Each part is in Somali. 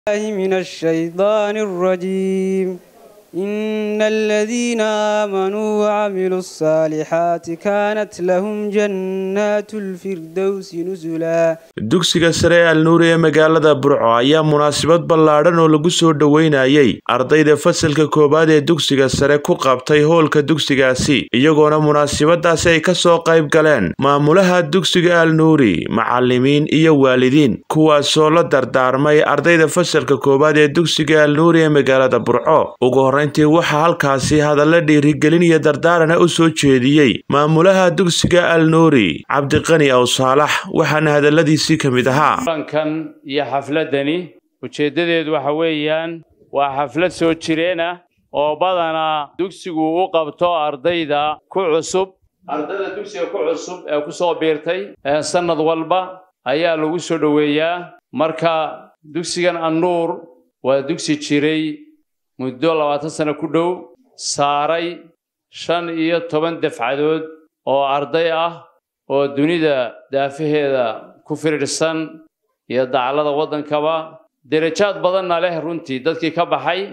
من الشيطان الرجيم إن الذين آمنوا وعملوا الصالحات كانت لهم جنات الفردوس نزلا dugsiga sare ee alnuuri ee magaalada burco ayaa munaasabad ballaadhan oo lagu soo dhoweynayay ardayda fasalka koowaad ee dugsiga sare ku qabtay hoolka dugsigaasi iyagoona munaasabadaasi ay ka soo qayb galeen maamulaha dugsiga alnuuri macalimiin iyo waalidiin kuwaasoo la dardaarmay ardayda fasalka koowaad ee dugsiga alnuuri ee magaalada burco ugu horreyntii waxaa halkaasi hadalla dhiirigelin iyo dardaarana u soo jeediyey maamulaha dugsiga alnuuri cabdiqani aw saalax waxaana hadalladiisii ka mid ahaa kulankan iyo xafladdani ujeeddadeedu waxa weeyaan waa xaflad soo jireen ah oo badanaa dugsigu u qabto ardayda ku cusub ardayda dugsiga ku cusub ee ku soo biirtay ee sannad walba ayaa lagu soo dhoweeyaa marka dugsigan annuur waa dugsi jiray muddo labaatan sano ku dhow saaray shan iyo toban dafcadood oo arday ah oo dunida daafaheeda ku firidhsan iyo dacallada waddankaba derajaad badanna leh runtii dadkii ka baxay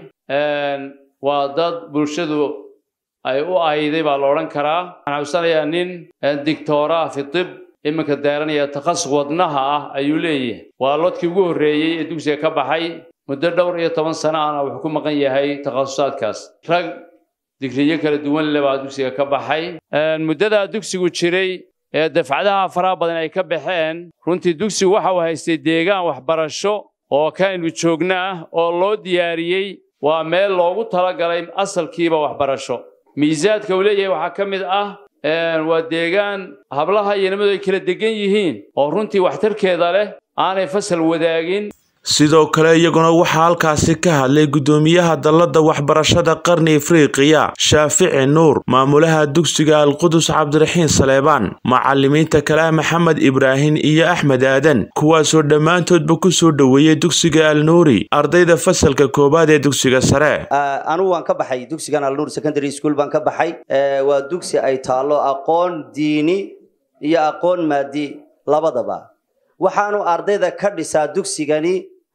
waa dad bulshadu ay u ayday baa la odhan karaa waxaan xusanayaa nin dictoraa fi tib iminka daaranaya takhasus wadnaha ah ayuu leeyahay waa lodkii ugu horreeyey ee dugsiga ka baxay muddo dhowr iyo toban sano ahna wuxuu ku maqan yahay takhasusaadkaas rag digriyo kala duwan le baa dugsiga ka baxay muddadaa dugsigu jiray ee dafcadaha faraha badan ay ka baxeen runtii dugsigu waxa uu haystay deegaan waxbarasho oo kaaynu joogna ah oo loo diyaariyey waa meel loogu talagalay asalkiiba waxbarasho miisaadka uu leeyahay waxaa ka mid ah waa deegaan hablaha iyo nimadu ay kala degan yihiin oo runtii waxtarkeeda leh aanay fasal wadaagin sidoo kale iyaguna waxaa halkaasi ka hadlay guddoomiyaha dalladda waxbarashada qarni afriiqiya shaafici nuur maamulaha dugsiga alqudus cabdiraxiin saleebaan macalimiinta kale maxamed ibraahim iyo axmed aadan kuwaasoo dhammaantoodba ku soo dhoweeyey dugsiga alnuuri ardayda fasalka koowaad ee dugsiga sare anugu waan ka baxay dugsigan alnuur secondary school baan ka baxay waa dugsi ay taallo aqoon diini iyo aqoon maadi labadaba waxaanu ardayda ka dhisaa dugsigani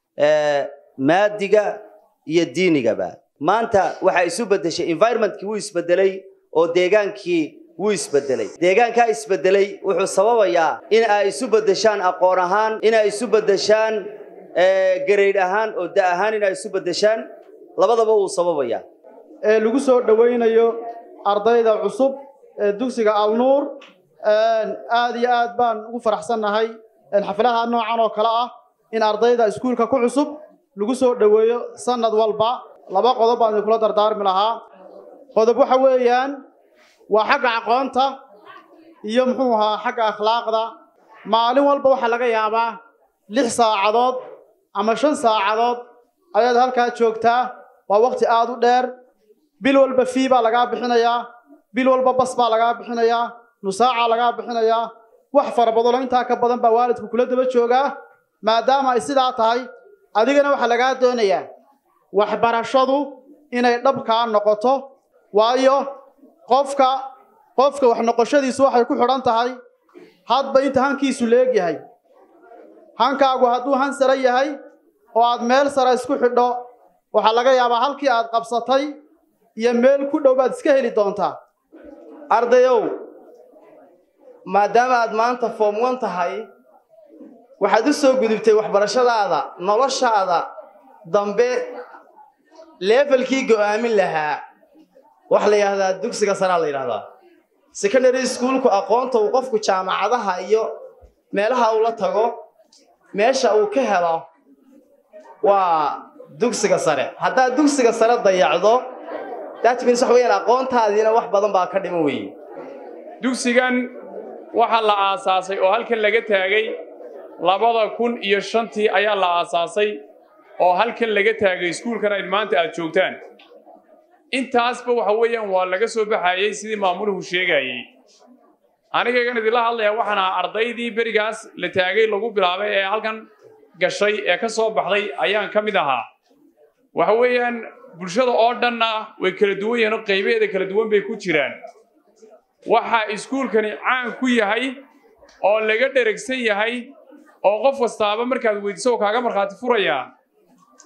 maadiga iyo diinigaba maanta waxaa isu bedeshay environmentkii wuu isbedelay oo deegaankii wuu isbedelay deegaankaa isbedelay wuxuu sababayaa in ay isu bedeshaan aqoon ahaan in ay isu bedeshaan gareydh ahaan oo da ahaan in ay isu bedeshaan labadaba wuu sababayaa ee lagu soo dhowaynayo ardayda cusub ee dugsiga alnuur aad iyo aad baan ugu faraxsannahay xaflaha noocan oo kale ah in ardayda iskuulka ku cusub lagu soo dhoweeyo sanad walba laba qodob baan idinkula dardaarmi lahaa qodob waxa weeyaan waa xagga aqoonta iyo muxuu ahaa xagga akhlaaqda maalin walba waxaa laga yaabaa lix saacadood ama shan saacadood ayaad halkaa joogtaa waa waqti aad u dheer bil walba fii baa lagaa bixinayaa bil walba bas baa lagaa bixinayaa nusaaca lagaa bixinayaa wax fara badanoo intaa ka badan baa waalidku kula daba joogaa maadaama ay sidaa tahay adigana waxaa lagaa doonayaa waxbarashadu inay dhabkaa noqoto waayo qofka qofka wax noqoshadiisu waxay ku xidhan tahay hadba inta hankiisu leegyahay hankaagu hadduu han sare yahay oo aad meel sare isku xidho waxaa laga yaabaa halkii aad qabsatay iyo meel ku dhow baad iska heli doontaa ardayow maadaama aad maanta foom wan tahay waxaad u soo gudubtay waxbarashadaada noloshaada dambe leefalkii go'aamin lahaa waxa la yidhahdaa dugsiga saraa la yidhahdaa secondary schoolku aqoonta uu qofku jaamacadaha iyo meelaha uu la tago meesha uu ka helo waa dugsiga sare haddaad dugsiga sare dayacdo that means waxa weeyaan aqoontaadiina wax badan baa ka dhiman weeye dugsigan waxaa la aasaasay oo halkan laga taagay labada kun iyo shantii ayaa la aasaasay oo halkan laga taagay iskuulkan ay maanta aad joogtaan intaasba waxa weeyaan waa laga soo baxayey sidii maamuluhu sheegayey anigagan idinla hadlaya waxaan ahaa ardaydii berigaas la taagay lagu bilaabay ee halkan gashay ee ka soo baxday ayaan ka mid ahaa waxa weeyaan bulshada oo dhanna way kala duwan yihiin oo qaybaheeda kala duwan bay ku jiraan waxa iskuulkani caan ku yahay oo laga dheragsan yahay oo qof kastaaba markaad weydiiso oo kaaga markhaati furayaa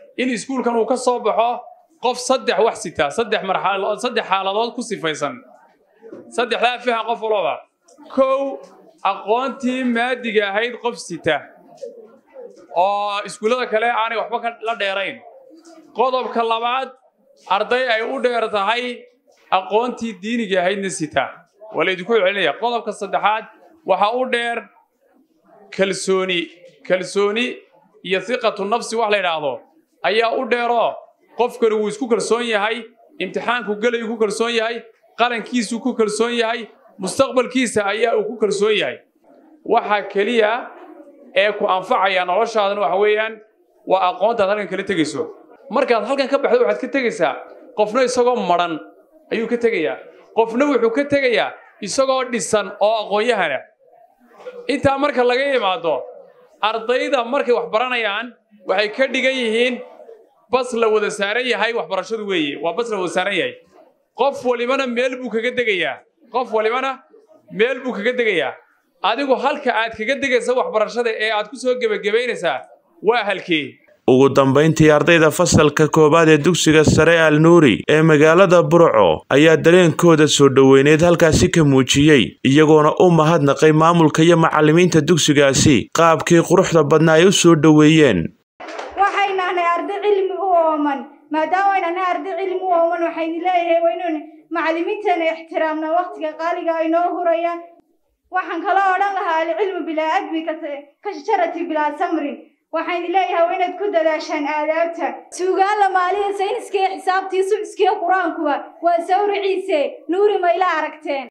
in iskuulkan uu ka soo baxo qof saddex wax sita saddex marxaladood saddex xaaladood ku sifaysan saddexdaa fahan qof walba kow aqoontii maadiga ahayd qof sita oo iskuullada kale aanay waxba ka la dheerayn qodobka labaad arday ay u dheer tahay aqoontii diiniga ahaydna sita waa laydinku celinaya qodobka saddexaad waxaa u dheer kalsooni kalsooni iyo hiqatu nafsi wax la yidhaahdo ayaa u dheeroo qofkani wuu isku kalsoon yahay imtixaanku gelayuu ku kalsoon yahay qalankiisuu ku kalsoon yahay mustaqbalkiisa ayaa uu ku kalsoon yahay waxa keliya ee ku anfacaya noloshaadana waxa weeyaan waa aqoontaad halkan kala tegayso markaad halkan ka baxdo waxaad ka tegaysaa qofna isagoo madhan ayuu ka tegayaa qofna wuxuu ka tegayaa isagoo dhisan oo aqoon-yahana intaa marka laga yimaado ardayda markay wax baranayaan waxay ka dhigan yihiin bas la wada saaran yahay waxbarashadu weeye waa bas la wada saaran yahay qof walibana meel buu kaga degayaa qof walibana meel buu kaga degayaa adigu halka aad kaga degaysa waxbarashada ee aad ku soo gebagabaynaysaa waa halkee ugu dambayntii ardayda fasalka koowaad ee dugsiga sare al nuuri ee magaalada burco ayaa dareenkooda soo dhoweyneed halkaasi ka muujiyey iyagoona u mahadnaqay maamulka iyo macallimiinta dugsigaasi qaabkii quruxda badna ay u soo dhoweeyeen waxay nahnay arday cilmi u ooman maadaama ay nahnay arday cilmi u ooman waxaynu leeyahay waa inaynu macallimiintana ixtiraamna waqtiga qaaliga ay noo hurayaan waxaan kaloo odhan lahaa alcilmu bilaa adbi ka shajarati bilaa samrin waxaan leeyahay waa inaad ku dadaashaan aadaabta suugaan la maaliya sayniska iyo xisaabtii suciskiiyo qur-aankuba waa sawriciise nuuri mayla aragteen